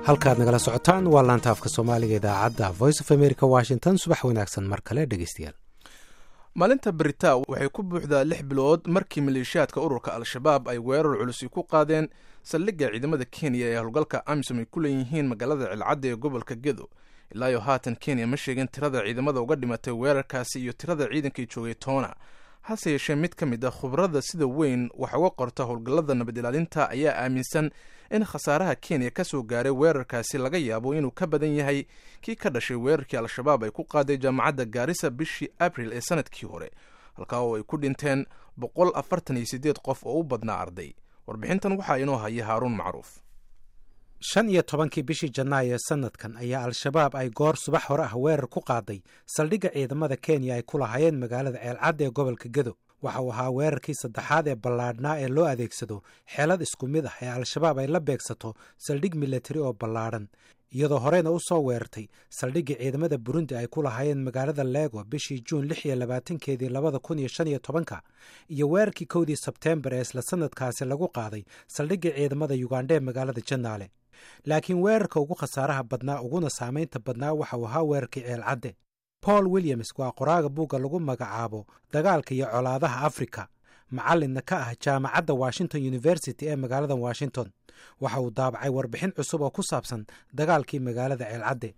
halkaad nagala socotaan waa laanta afka soomaaliga idaacadda voice of america washington subax wanaagsan mar kale dhegeystayaal maalinta beritaa waxay ku buuxdaa lix bilood markii maleeshiyaadka ururka al-shabaab ay weerar culusi ku qaadeen saldhigga ciidamada kenya ee howlgalka amisom ay ku leeyihiin magaalada cilcadda ee gobolka gedo ilaayo haatan kenya ma sheegin tirada ciidamada uga dhimatay weerarkaasi iyo tirada ciidankay joogay toona hase yeeshee mid ka mid a khubarada sida weyn wax uga qorta howlgallada nabad ilaalinta ayaa aaminsan in khasaaraha kenya ka soo gaaray weerarkaasi laga yaabo inuu ka badan yahay kii ka dhashay weerarkii al-shabaab ay ku qaaday jaamacadda gaarisa bishii abril ee sanadkii hore halkaa oo ay ku dhinteen boqol afartan iyo siddeed qof oo u badnaa arday warbixintan waxaa inoo haya haaruun macruuf shan iyo tobankii bishii janaayo ee sanadkan ayaa al-shabaab ay goor subax hore ah weerar ku qaaday saldhigga ciidamada kenya ay ku lahaayeen magaalada ceelcadda ee gobolka gedo waxa uu ahaa weerarkii saddexaad ee ballaadhnaa ee loo adeegsado xeelad isku mid ah ee al-shabaab ay la beegsato saldhig milatari oo ballaadhan iyadoo horeyna u soo weerartay saldhiggii ciidamada burundi ay ku lahaayeen magaalada lego bishii juun lix iyo labaatankeedii labada kun iyo shan iyo tobanka iyo weerarkii kowdii sebteembar ee isla sanadkaasi lagu qaaday saldhiggii ciidamada yugandha ee magaalada janaale laakiin weerarka ugu khasaaraha badnaa uguna saamaynta badnaa waxa uu ahaa weerarkii ceelcadde paul williams waa qoraaga buugga lagu magacaabo dagaalka iyo colaadaha afrika macallinna ka ah jaamacadda washington university ee magaalada washington waxa uu daabacay warbixin cusub oo ku saabsan dagaalkii magaalada ceelcadde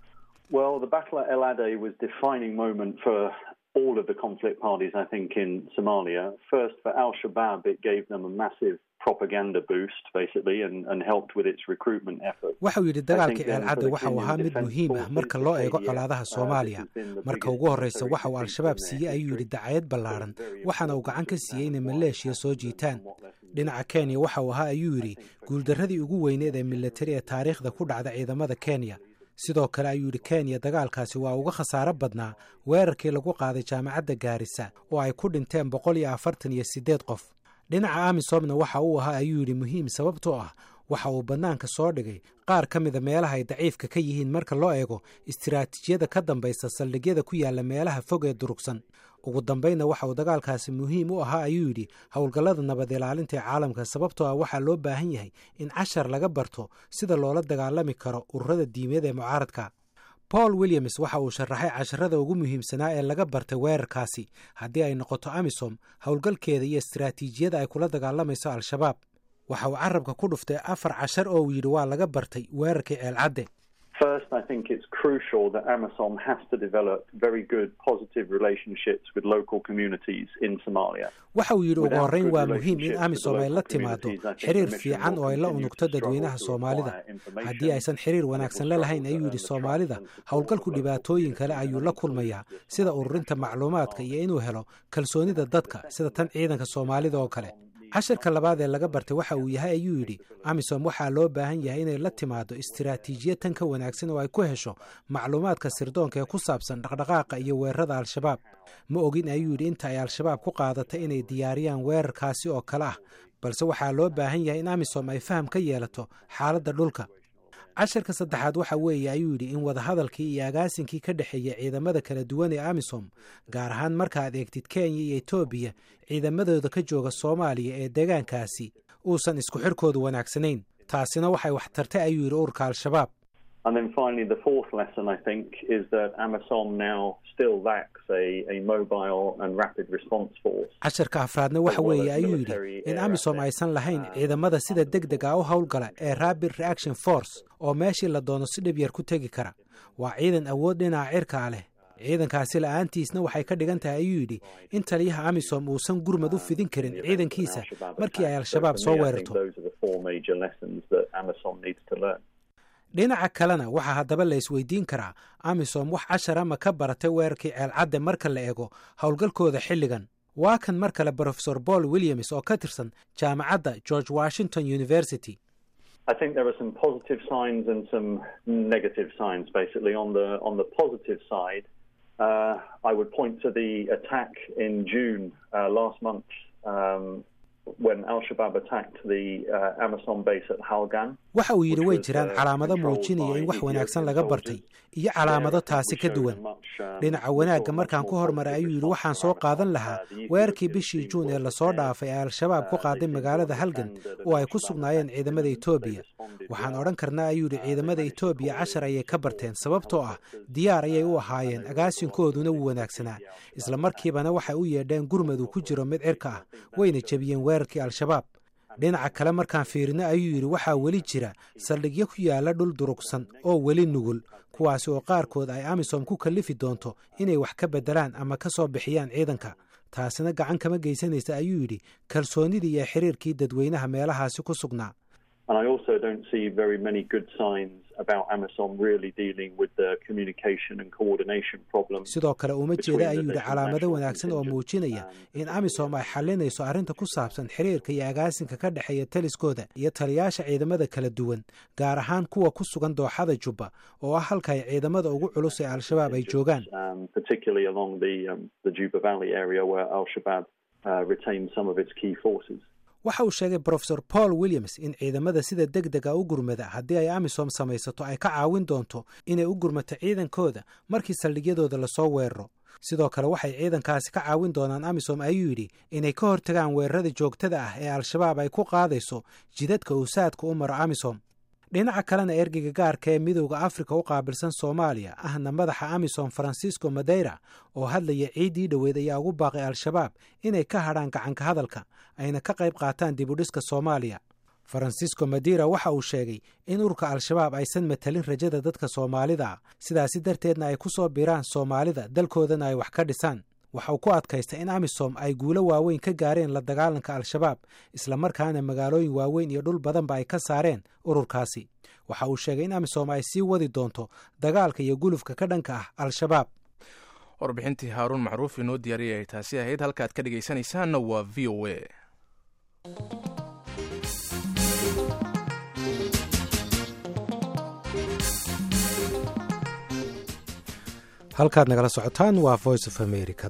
all of the conflict parties, I think, in Somalia. First, for Al Shabaab, it gave them a massive propaganda boost, basically, and, and helped with its recruitment efforts. waxa uu yidhi dagaalkii ceelcadde waxa uu ahaa mid muhiim ah marka loo eego colaadaha soomaaliya marka ugu horreysa waxa uu al-shabaab siiyey ayuu yidhi dacayad ballaadhan waxaana uu gacan ka siiyey inay maleeshiya soo jiitaan dhinaca kenya waxa uu ahaa ayuu yidhi guuldarradii ugu weyneed ee milatari ee taariikhda ku dhacda ciidamada kenya sidoo kale ayuu yidhi kenya dagaalkaasi waa uga khasaaro badnaa weerarkii lagu qaaday jaamacadda gaarisa oo ay ku dhinteen boqol iyo afartan iyo siddeed qof dhinaca amisomna waxa uu ahaa ayuu yidhi muhiim sababtoo ah waxa uu bannaanka soo dhigay qaar ka mida meelaha ay daciifka ka yihiin marka loo eego istiraatiijiyada ka dambaysa saldhigyada ku yaalla meelaha fog ee durugsan ugu dambaynna waxa uu dagaalkaasi muhiim u ahaa ayuu yidhi howlgallada nabad ilaalinta ee caalamka sababtoo ah waxaa loo baahan yahay in cashar laga barto sida loola dagaalami karo ururada diimeed ee mucaaradka paul williams waxa uu sharaxay casharada ugu muhiimsanaa ee laga bartay weerarkaasi haddii ay noqoto amisom howlgalkeeda iyo istaraatiijiyada ay kula dagaalamayso al-shabaab waxa uu carabka ku dhuftay afar cashar oo uu yidhi waa laga bartay weerarkii ceelcadde First, I think it's crucial that AMISOM has to develop very good positive relationships with local communities in Somalia. waxa uu yidhi ugu horreyn waa muhiim in amisom ay la timaado xiriir fiican oo ay la unugto dadweynaha soomaalida haddii aysan xiriir wanaagsan la lahayn ayuu yidhi soomaalida howlgalku dhibaatooyin kale ayuu la kulmayaa sida ururinta macluumaadka iyo inuu helo kalsoonida dadka sida tan ciidanka soomaalida oo kale casharka labaad ee laga bartay waxa uu yahay ayuu yidhi amisom waxaa loo baahan yahay inay la timaado istiraatiijiyad tan ka wanaagsan oo ay ku hesho macluumaadka sirdoonka ee ku saabsan dhaqdhaqaaqa iyo weerarada al-shabaab ma ogin ayuu yidhi inta ay al-shabaab ku qaadatay inay diyaariyaan weerarkaasi oo kale ah balse waxaa loo baahan yahay in amisom ay faham ka yeelato xaaladda dhulka casharka saddexaad waxa weeye ayuu yidhi in wadahadalkii iyo agaasinkii ka dhexeeya ciidamada kala duwan ee amisom gaar ahaan markaad eegtid kenya iyo etoobiya ciidamadooda ka jooga soomaaliya ee deegaankaasi uusan isku xirkoodu wanaagsanayn taasina waxay wax tartay ayuu yidhi ururka al-shabaab And then finally, the fourth lesson, I think, is that AMISOM now still lacks a, a mobile and rapid response force. casharka afraadna waxa weeye ayuu yidhi in amisom aysan lahayn ciidamada sida deg deg a u howlgala ee rapid reaction force oo meeshii la doono si dhib yar ku tegi kara waa ciidan awood dhinaca cirkaa leh ciidankaasi la'aantiisna waxay ka dhigan tahay ayuu yidhi in taliyaha amisom uusan gurmad u fidin karin ciidankiisa markii ay al-shabaab soo weerarto Those are the four major lessons that AMISOM needs to learn. dhinaca kalena waxaa haddaba la isweydiin karaa amisom wax cashar ama ka baratay weerarkii ceelcadde marka la eego howlgalkooda xilligan waa kan mar kale brofesor paul williams oo ka tirsan jaamacadda george washington university I think there are some positive signs and some negative signs. Basically, on the on the positive side, uh, I would point to the attack in June uh, last month um, when Al Shabaab attacked the uh, Amazon base at Halgan. waxa uu yidhi way jiraan calaamado muujinaya in wax wanaagsan laga bartay iyo calaamado taasi ka duwan dhinaca wanaagga markaan ku hormaray ayuu yidhi waxaan soo qaadan lahaa weerarkii bishii juun ee lasoo dhaafay ee al-shabaab ku qaaday magaalada halgan oo ay ku sugnaayeen ciidamada etoobiya waxaan odhan karnaa ayuu yidhi ciidamada etoobiya cashar ayay ka barteen sababtoo ah diyaar ayay u ahaayeen agaasinkooduna wuu wanaagsanaa isla markiibana waxay u yeedheen gurmad uu ku jiro mid cirka ah wayna jebiyeen weerarkii al-shabaab dhinaca kale markaan fiirino ayuu yidhi waxaa weli jira saldhigyo ku yaalla dhul durugsan oo weli nugul kuwaasi oo qaarkood ay amisom ku kallifi doonto inay wax ka beddelaan ama ka soo bixiyaan ciidanka taasina gacan kama geysanaysa ayuu yidhi kalsoonidii iyo xiriirkii dadweynaha meelahaasi ku sugnaa And I also don't see very many good signs about AMISOM really dealing with the communication and coordination problems. sidoo kale uma jeeda ayuu yidhi calaamado wanaagsan oo muujinaya in amisom ay xalinayso arrinta ku saabsan xiriirka iyo agaasinka ka dhexeeya taliskooda iyo taliyaasha ciidamada kala duwan gaar ahaan kuwa ku sugan dooxada jubba oo ah halka ay ciidamada ugu culus ee al-shabaab ay joogaan Um, particularly along the, um, the Juba Valley area where Al-Shabaab uh, retains some of its key forces. waxa uu sheegay brofesor paul williams in ciidamada sida deg dega u gurmada haddii ay amisom samaysato ay ka caawin doonto inay u gurmato ciidankooda markii saldhigyadooda lasoo weeraro sidoo kale waxay ciidankaasi ka caawin doonaan amisom ayuu yidhi inay ka hortagaan weerarada joogtada ah ee al-shabaab ay ku qaadayso jidadka uu saadka u maro amisom dhinaca kalena ergeyga gaarka ee midowda afrika u qaabilsan soomaaliya ahna madaxa amisom francisco madeira oo hadlaya ciiddii dhoweed ayaa ugu baaqay al-shabaab inay ka hadhaan gacanka hadalka ayna ka qayb qaataan dibudhiska soomaaliya francisco madeira waxa uu sheegay in ururka al-shabaab aysan matalin rajada dadka soomaalida ah sidaasi darteedna ay ku soo biraan soomaalida dalkoodana ay wax ka dhisaan waxa uu ku adkaystay in amisom ay guulo waaweyn ka gaareen la dagaalanka al-shabaab islamarkaana magaalooyin waaweyn iyo dhul badanba ay ka saareen ururkaasi waxa uu sheegay in amisom ay sii wadi doonto dagaalka iyo gulufka ka dhanka ah al-shabaab warbixintii haaruun macruuf inoo diyaariyay ay taasi ahayd halkaad ka dhegaysanaysaanna waa v o a halkaad nagala socotaan waa voice of america